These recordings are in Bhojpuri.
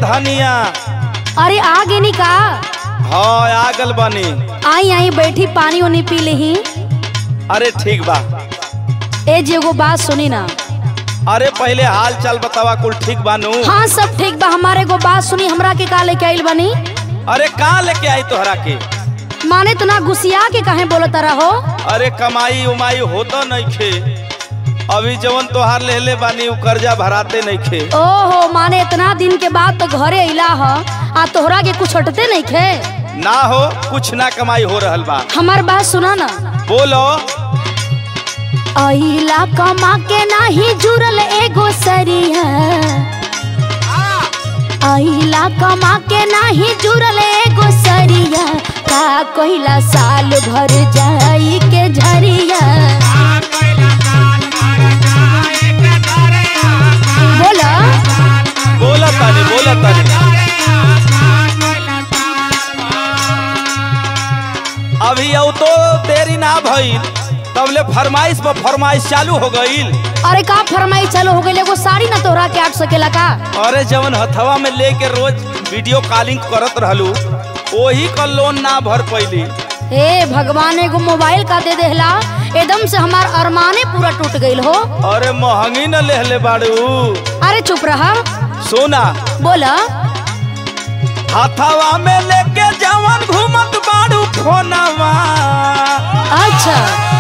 धनिया अरे आ गेनी का हाँ आगल बनी आई आई बैठी पानी उनी पी लेही अरे ठीक बा ए जी एगो बात सुनी ना अरे पहले हाल चाल बतावा कुल ठीक बानू हाँ सब ठीक बा हमारे एगो बात सुनी हमरा के का लेके आइल बनी अरे कहाँ लेके आई तोहरा के माने तना गुसिया के काहे बोलत रहो अरे कमाई उमाई होता नहीं खे अभी जवन तोहार ले ले बानी उ कर्जा भराते नहीं खे ओहो माने इतना दिन के बाद तो घरे अइला ह आ तोहरा के कुछ हटते नहीं खे ना हो कुछ ना कमाई हो रहल बा हमार बात सुना ना बोलो अइला कमा के नाही जुड़ल एगो सरिया अइला कमा के नाही जुड़ल एगो सरिया का कहिला साल भर जाई के झरिया बोला बोला तानी बोला तानी अभी अब तो देरी ना भइल तबले फरमाइश पर फरमाइश चालू हो गईल अरे का फरमाई चलो हो गई एगो साड़ी ना तोहरा के आट सकेला का अरे जवन हथवा में लेके रोज वीडियो कॉलिंग करत रहलू वही का लोन ना भर पैली हे भगवान एगो मोबाइल का दे देहला एकदम से हमार अरमाने पूरा टूट गईल हो अरे महंगी न लेहले बाड़ू अरे चुप रहा सोना बोला हथवा में लेके जवन घूमत बाड़ू फोनवा अच्छा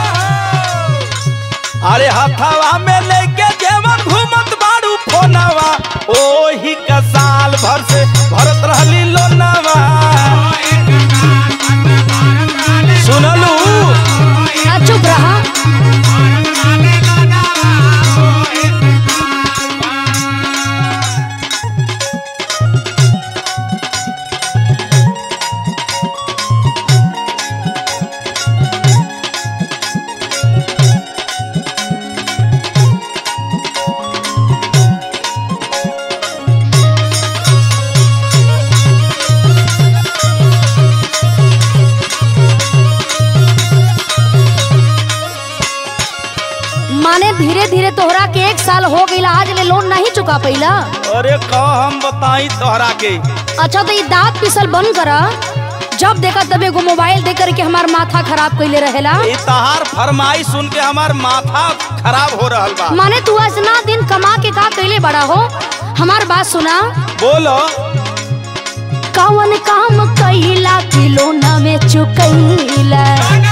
अरे हथवा में लेके जवन घूमत बाड़ू फोनवा ओही का साल भर से भरत रहली लोनवा सुनलू आ, चुप रहा माने धीरे धीरे तोहरा के एक साल हो गईला आज ले लोन नहीं चुका पैला अरे का हम बताई तोहरा के अच्छा तो ये दांत पिसल बंद करा जब देखा तब एगो मोबाइल दे करके हमार माथा खराब कैले रहेला ई तहार फरमाई सुन के हमार माथा खराब हो रहल बा माने तू इतना दिन कमा के का कैले बड़ा हो हमार बात सुना बोलो कौन काम कैला कि लोन में चुकैला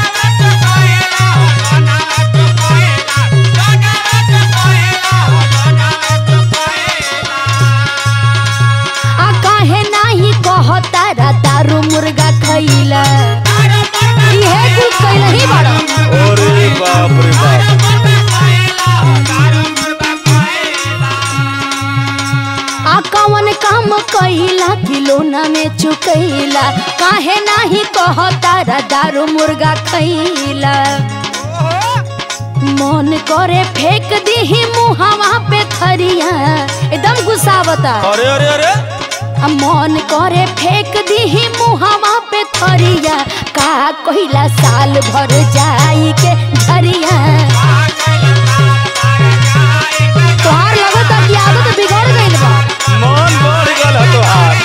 आ काहे नाही कहता रा दारू मुर्गा खैला इहे कुल कैला ही बड़ा अरे बाप रे बाप आ कौन काम कैला कि लोना में चुकैला काहे नाही कहता रा दारू मुर्गा खैला मन करे फेंक दीही मुहावा पे थरिया एकदम गुस्सावता अरे अरे अरे आ मन करे फेंक दीही मुहावा पे थरिया का कहिला साल भर जाई के झरिया तोहार लगता कि आदत बिगड़ गइल बा मन बढ़ गल है तोहार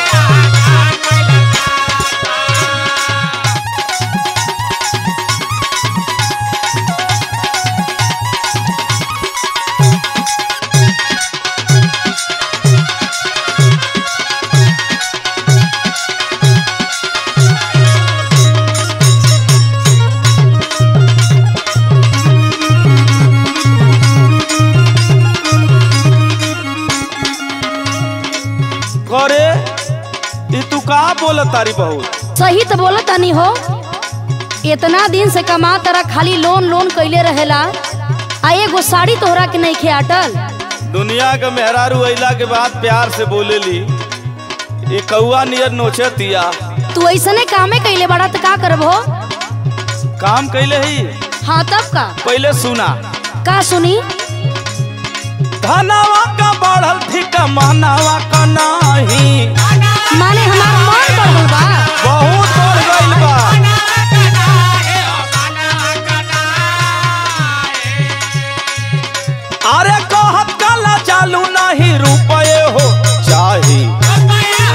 करे ई तू का बोलत तारी बहुत सही तो बोला तनी हो इतना दिन से कमा तरा खाली लोन लोन कैले रहेला आ एगो साड़ी तोहरा के नहीं अटल दुनिया के मेहरारू अइला के बाद प्यार से बोलेली ये कौआ नियर नोचतिया तू ऐसने कामे कैले बड़ा तो का करबो काम कैले ही हाँ तब का पहले सुना का सुनी धनवा का बढ़ल फिका महनावा का नाही माने हमार मन बढ़ गइल बा बहुत बढ़ गइल बा अरे कहत कला चालू नहीं रुपये हो चाही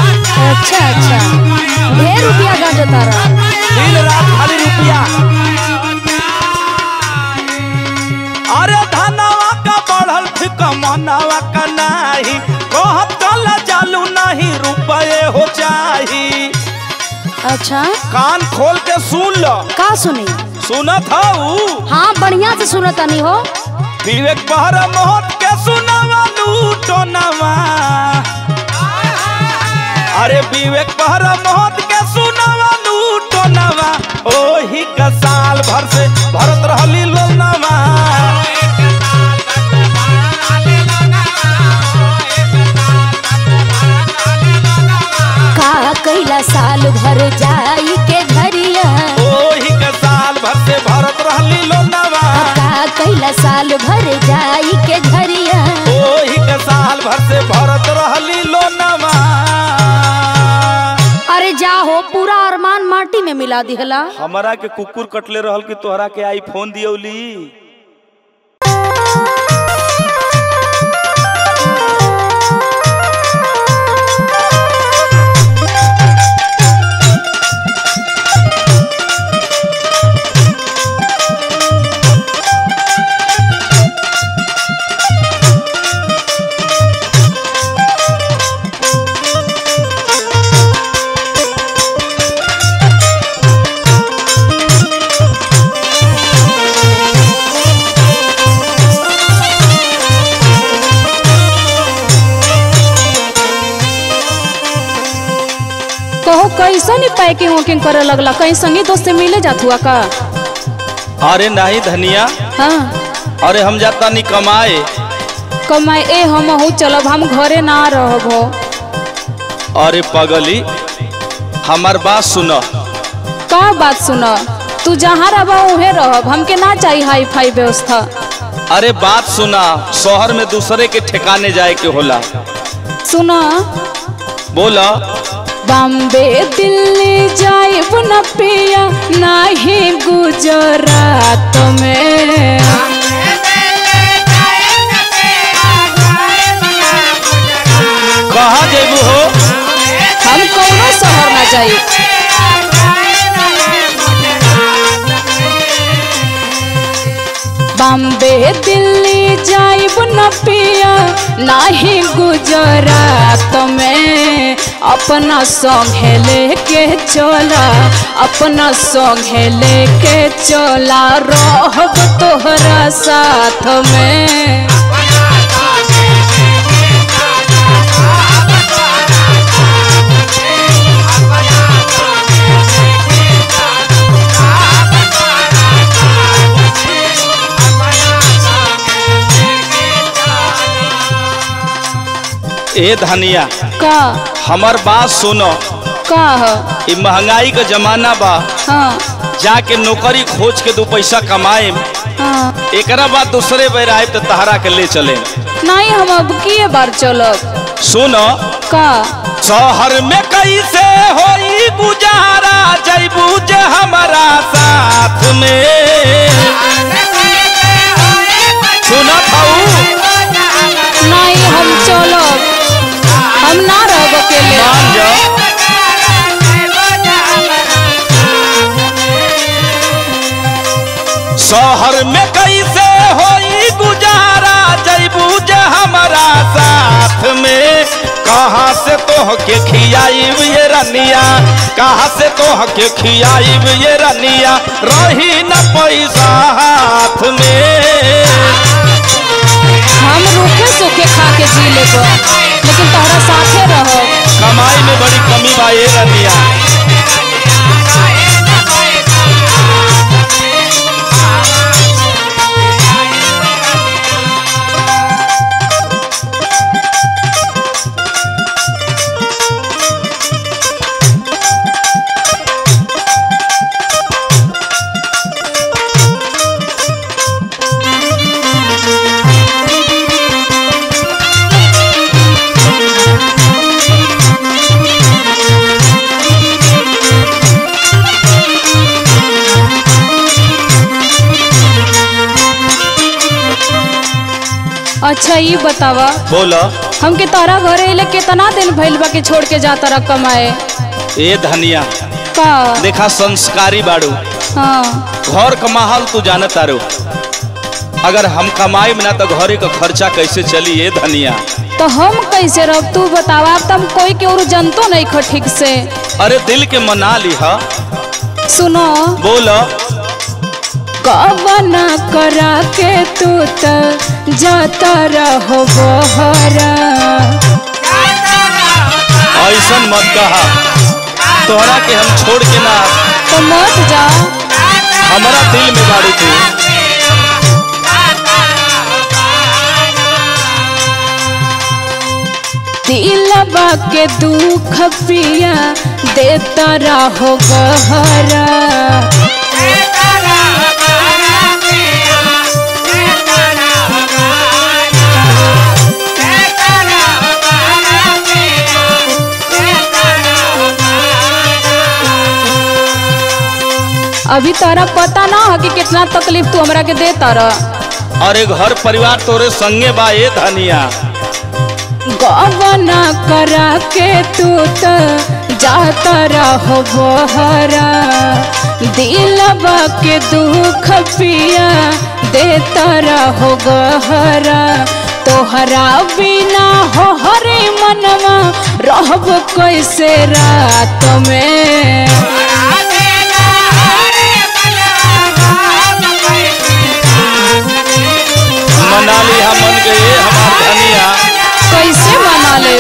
अच्छा ढेर रुपया गाजो तारा दिन रात खाली रुपया अरे धनवा का बढ़ल फिक मनवा का नाही कहत चल जालू नहीं रुपये हो चाही अच्छा कान खोल के सुन लो का सुनी सुनत हऊ हाँ बढ़िया से सुनत नहीं हो विवेक बहर मोहत के सुनावा लूटो नवा अरे विवेक बहर मोहत के सुनावा लूटो नवा ओही का साल भर से भरत रहली लोनवा का कैला साल भर जाई के घरिया ओही का साल भर से भरत रहली लोनवा का कैला साल भर जाई के घरिया ओही का साल भर से भरत रहली लोनवा अरे जा हो पूरा अरमान माटी में मिला दिहला हमरा के कुकुर कटले रहल कि तोहरा के आईफोन दियौली कहो कैसन ही पैकिंग वैकिंग करे लगला कहीं संगी दोस्त से मिले जात हुआ का अरे नहीं धनिया हाँ अरे हम जाता नहीं कमाए कमाए ए हम हूँ चलब हम घरे ना रहब हो अरे पगली हमार बात सुन का बात सुन तू जहाँ रह उहे रहब हमके ना चाहिए हाई फाई व्यवस्था अरे बात सुना शहर में दूसरे के ठिकाने जाए के होला सुन बोला बॉम्बे दिल्ली जाइब न पिया नाही गुजरात में कहाँ जेबू हो हम कौनो शहर ना जाई बॉम्बे दिल्ली जाइब न पिया नाही गुजरात में अपना संगे लेके चला अपना संगे लेके चला रहब तोहरा साथ में ए धनिया का हमार बात सुनो का ह? ई महंगाई का जमाना बा हाँ जाके नौकरी खोज के दो पैसा कमाए हाँ एकरा बाद दूसरे बेर आए तो तहरा के ले चले नहीं हम अब किए बार चलब सुनो का शहर में कैसे होई गुजारा जैबू जे हमारा साथ में सुना थाऊ नहीं हम चलब हम ना रहब अकेले मान जा शहर में कैसे होई गुजारा जैबू जे हमारा साथ में कहाँ से तोह के खियाईब ये रनिया कहाँ से तोह के खियाईब ये रनिया रही न पैसा हाथ में हम रूखे सूखे खा के जी लेब लेकिन तोहरा साथे रहो कमाई में बड़ी कमी बा ये रनिया अच्छा ये बतावा बोला हमके तोहरा घरे अइले कितना दिन भइल बा के छोड़ के जाता रह कमाए ए धनिया का देखा संस्कारी बाड़ू हाँ घर का माहौल तू जाने तारू अगर हम कमाई ना तो घरे का खर्चा कैसे चली ए धनिया तो हम कैसे रह तू बतावा तम कोई के और जनतो नहीं खो ठीक से अरे दिल के मना ली हा सुनो बोल कवना करा के तू त जाता रहो बहरा ऐसन मत कहा तोहरा के हम छोड़ के ना तो मत जा हमारा दिल में बाड़ू तू दिलबा के दुख पिया देता रहो गहरा अभी तारा पता ना है कि कितना तकलीफ तू हमरा के देता रह अरे घर परिवार तोरे संगे बा ए धनिया गवना करा के तू त जाता रहो बहरा दिलबा के दुख पिया देता रहो गहरा तोहरा बिना हो हरे मनवा रहब कैसे रात में मना ली हम मन के ए हमार धनिया कैसे मना ले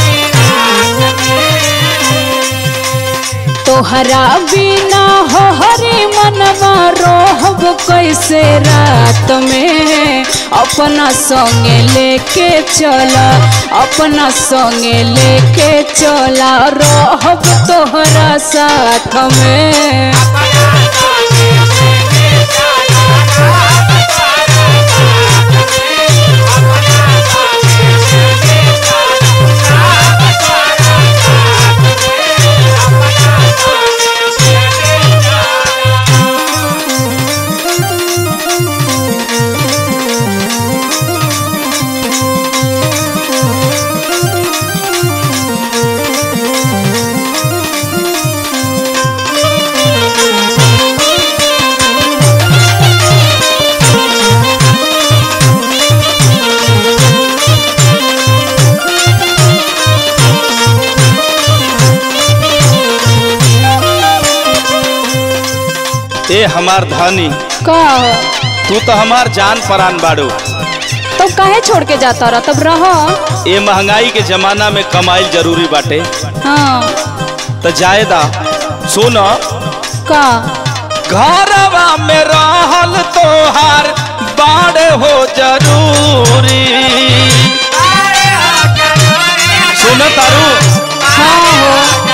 तोहरा बिना हो हरे मनवा रोहब कैसे रात में अपना संगे लेके चला अपना संगे लेके चला रहब तोहरा साथ में ए हमार धनी का तू तो हमार जान परान बाड़ू तो काहे छोड़ के जाता रह तब रह ए महंगाई के जमाना में कमाइल जरूरी बाटे हाँ तो जायदा सुन का घरवा में रहल तोहार बाड़ हो जरूरी सुन तारू हाँ हो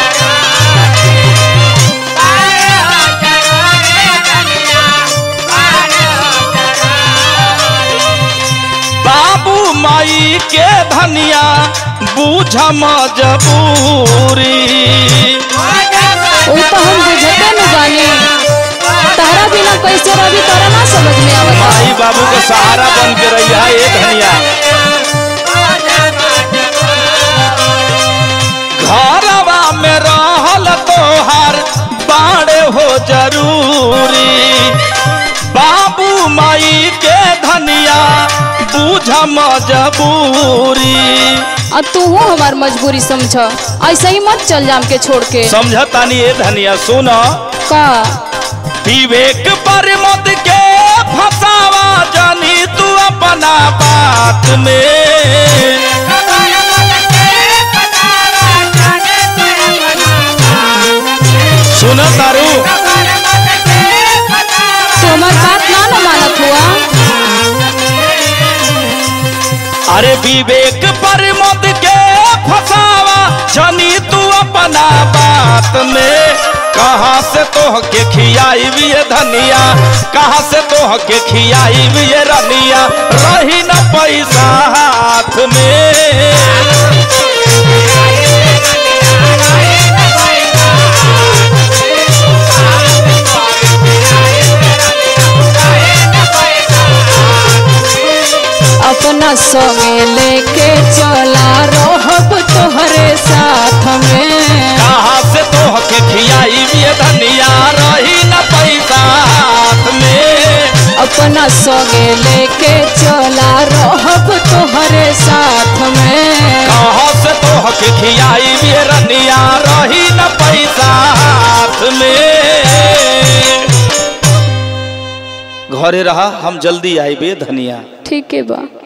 बाबू माई के धनिया बूझ मजबूरी वो तो हम बुझते न बानी तारा बिना कैसे रवि तारा ना समझ में आवता माई बाबू के सहारा बन के रही है ए धनिया घरवा में रहल तोहार बाड़े हो जरूरी बाबू माई के धनिया बूझ मजबूरी अब तू हो हमार मजबूरी समझ ऐसे ही मत चल जाम के छोड़ के समझतानी ए धनिया सुन का विवेक पर मत के फसावा जानी तू अपना बात में सुन तारू तू हमार बात ना न मानत हुआ अरे विवेक पर मत के फसावा जानी तू अपना बात में कहाँ से तोह के खियाई भी ये धनिया कहाँ से तोह के खियाई भी ये रनिया रही न पैसा हाथ में अपना संगे लेके चला रहब तोहरे साथ में कहाँ से तोह संगे लेके चला रहब तोहरे साथ में कहाँ से तोह के खियाई ये रनिया रही न पैसा हाथ में घरे रहा हम जल्दी आईबे धनिया ठीक है बा